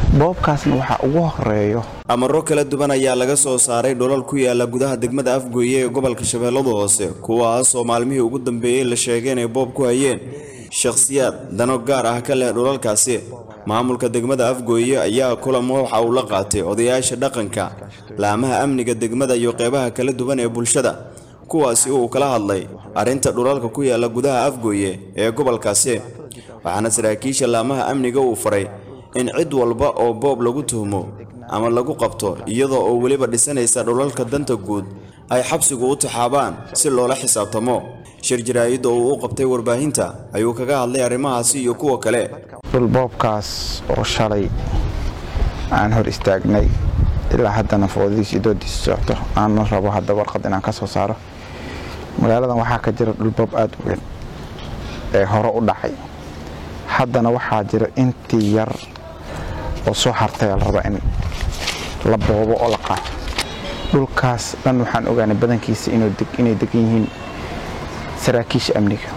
boobkaasna waxaa ugu horeeyo amaro kala duwan ayaa laga soo saaray dholal ku yaala gudaha degmada afgooye ee gobolka shabeelladu hoose kuwaasoo maalmihii ugu dambeeyey la sheegay inay boob ku hayeen shakhsiyaad dano gaar ah ka leh dholalkaasi maamulka degmada afgooye ayaa kulamo waxa uu la qaatay odayaasha dhaqanka laamaha amniga degmada iyo qeybaha kala duwan ee bulshada kuwaasi uu kala hadlay arrinta dhulalka ku yaala gudaha afgooye ee gobolkaasi waxaana saraakiisha laamaha amniga uu faray in cid walba oo boob lagu tuhmo ama lagu qabto iyadoo oo weliba dhisanaysa dhulalka danta guud ay xabsigu u taxaabaan si loola xisaabtamo shir jaraa'idda uu u qabtay warbaahinta ayuu kaga hadlay arrimahaasi iyo kuwa kale dhul boobkaas oo shalay aan hor istaagnay ilaa haddana foodadiisi doodiisa socto aana rabo hadda warqad inaan ka soo saaro magaaladan waxaa ka jira dhulboob aada u weyn ee hore u dhacay haddana waxaa jira intii yar oo soo hartay la rabaa in la boobo oo la qaato dhulkaas dhan waxaan ogaanay badankiisa inay degan yihiin saraakiisha amniga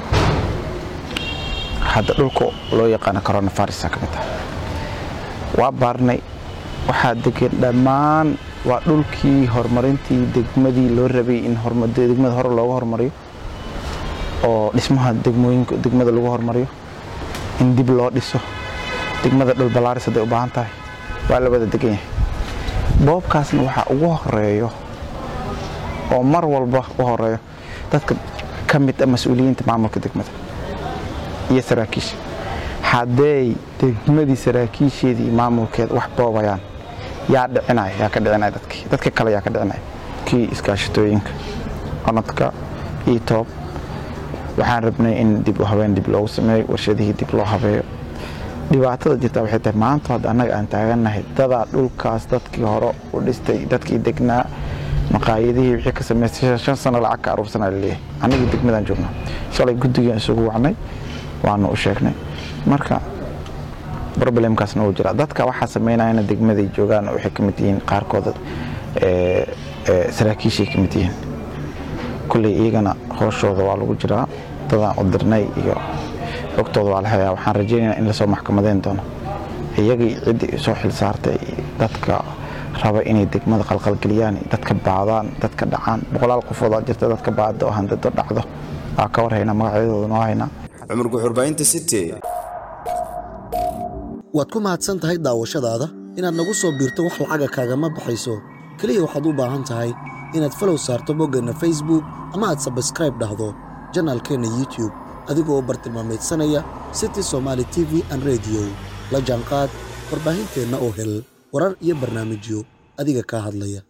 hadda dhulka loo yaqaano coronavirus ka mid ah waa baarnay waxaa degan dhammaan waa dhulkii horumarintii degmadii loo rabay in degmada hore looga horumariyo oo dhismaha degmooyinka degmada lagu horumariyo in dib loo dhiso degmada dhul balaaris hadday u baahan tahay waa la wada degan yahay boobkaasna waxaa ugu horeeyo oo mar walba u horeeyo dadka ka mid a mas-uuliyiinta maamulka degmada iyo saraakiisha hadday degmadii saraakiisheedii maamulkeeda wax boobayaan yaa dhicinaya yaa ka dhicinaya dadkii dadka kale yaa ka dhicinaya kii iskaashatooyinka onadka iyo toob waxaan rabnay in dib u habeen dib loogu sameeyo warshadihii dib loo habeeyo dhibaatada jirta waxay tahay maanta hadda annaga aan taagannahay dadaa dhulkaas dadkii hore u dhistay dadkii degnaa maqaayadihii wixii ka samaystay shan sano lacag ka aruursanaa laleeyahay annagii degmadaan joognaa shalay guddigaan isugu wacnay waanu u sheegnay marka problemkaasna wuu jiraa dadka waxaa samaynayana degmaday joogaan oo waxay ka mid yihiin qaarkooda saraakiishay ka mid yihiin kulley iyagana hooshooda waa lagu jiraa dadaan u dirnay iyo xogtooda waa la hayaa waxaan rajaynayaa in lasoo maxkamadeyn doono iyagii ciddii soo xil saartay dadka raba inay degmada qalqalgeliyaan dadka baadaan dadka dhacaan boqolaal qofoodaa jirta dadka baada oo handado dhacdo waa ka war haynaa magacyadooda noo haynaa cumar guxurbaynta city waad ku mahadsan tahay daawashadaada inaad nagu soo biirto wax lacaga kaagama baxayso keliya waxaad u baahan tahay inaad falow saarto boggeenna facebook ama aad sabskraib dhahdo janaalkeenna youtube adigoo u bartilmaamaydsanaya city somaali t v an rediyo la jaanqaad warbaahinteenna oo hel warar iyo barnaamijyo adiga kaa hadlaya